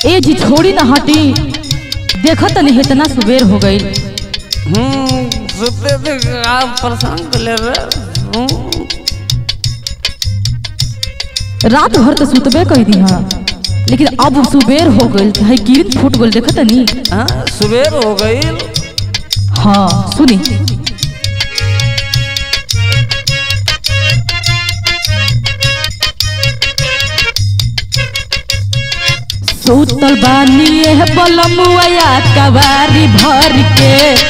ए जी छोड़ी ना हटी देखो तनी इतना सुबेर हो गई हम्म सुते थे आप परेशान कर ले रहे हम्म, रात भर तो सुतबे कर दी हाँ लेकिन अब सुबेर हो गई है गिरत फूट गई देखो तनी हाँ सुबेर हो गई हाँ सुनी सुतल बानी एह बलमुआ कवारी भर के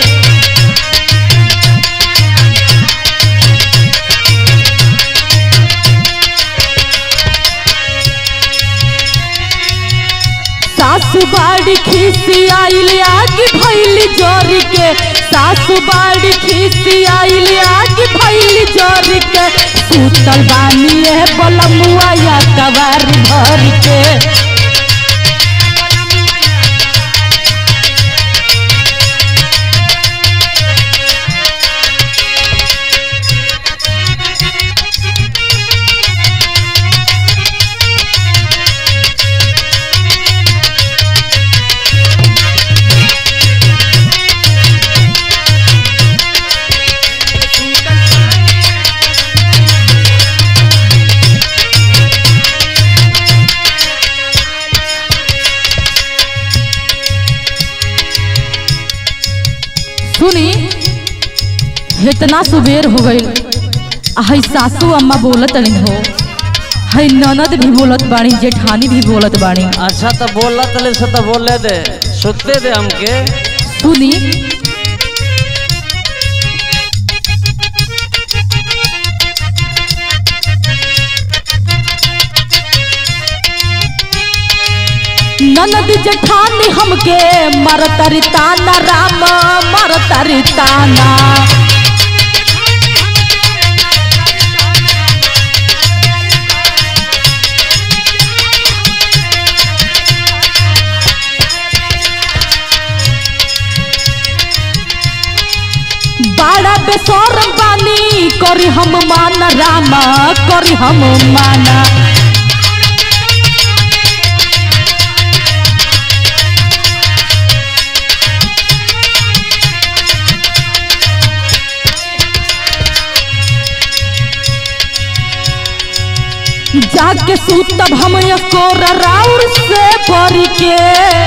सासु बाड़ी खीसी आइल आगे भैली जोरी के सासु बाड़ी खीसी आइल आगे भैली जोरी के सुतल बानी है बलमुआ या कवार भर के सुनी इतना सुबेर हो गई हई सासू अम्मा बोलत नहीं हो हई ननद भी बोलत बाणी जेठानी भी बोलत बाणी अच्छा तो बोला तले से तो बोले दे सुते दे हमके सुनी ननद जेठानी हमके मरतरी ताना राम मरतरी ताना बाड़ा बेसरम बानी करी हम माना रामा करी हम माना जाके सूतब हम एकोर राउर से भर के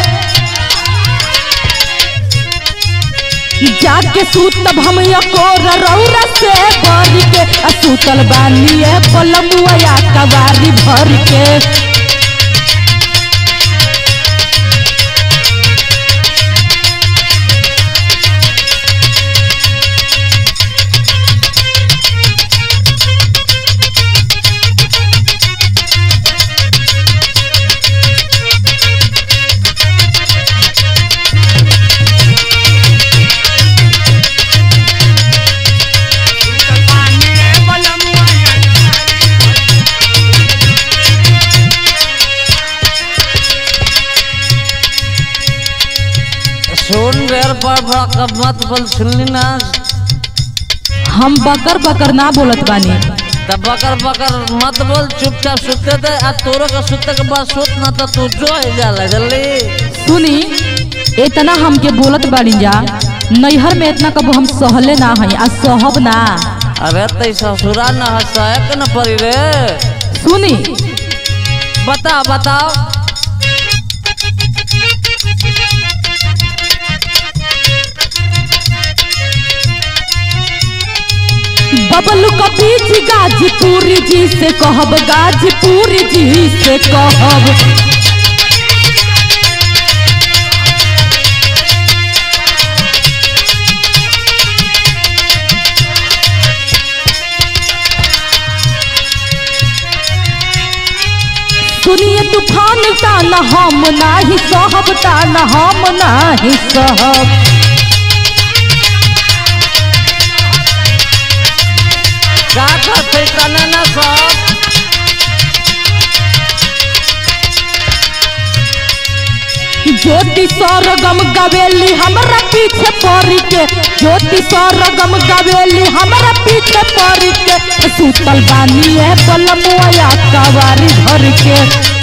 जाके सूतब हम एकोर रौरा से भर के आ सूतल बानी है पलमुआ कवारी भर के सुन रेर पर कब मत बोल सुनली ना हम बकर बकर ना बोलत बानी तब बकर बकर मत बोल चुपचाप सुते दे आ तोरो का सुते के बाद सुत ना तो तू जो है जाला जल्दी सुनी इतना हमके बोलत बानी जा नैहर में इतना कबो हम सहले ना हई आ सहब ना अरे तई ससुरा न हंसाए के न पड़ी रे सुनी बताओ बताओ बबलू का बीच गाजीपुर जी से कहब गाजीपुर जी से कहब सुनिए तूफान ताना हम नाही सहब ताना हम नाही सहब का कहते तने न सब ज्योति सरगम गवेली हमरा पीछे पड़ के ज्योति सरगम गवेली हमरा पीछे पड़ के सुतल बानी है बलमुआ कवारी भर के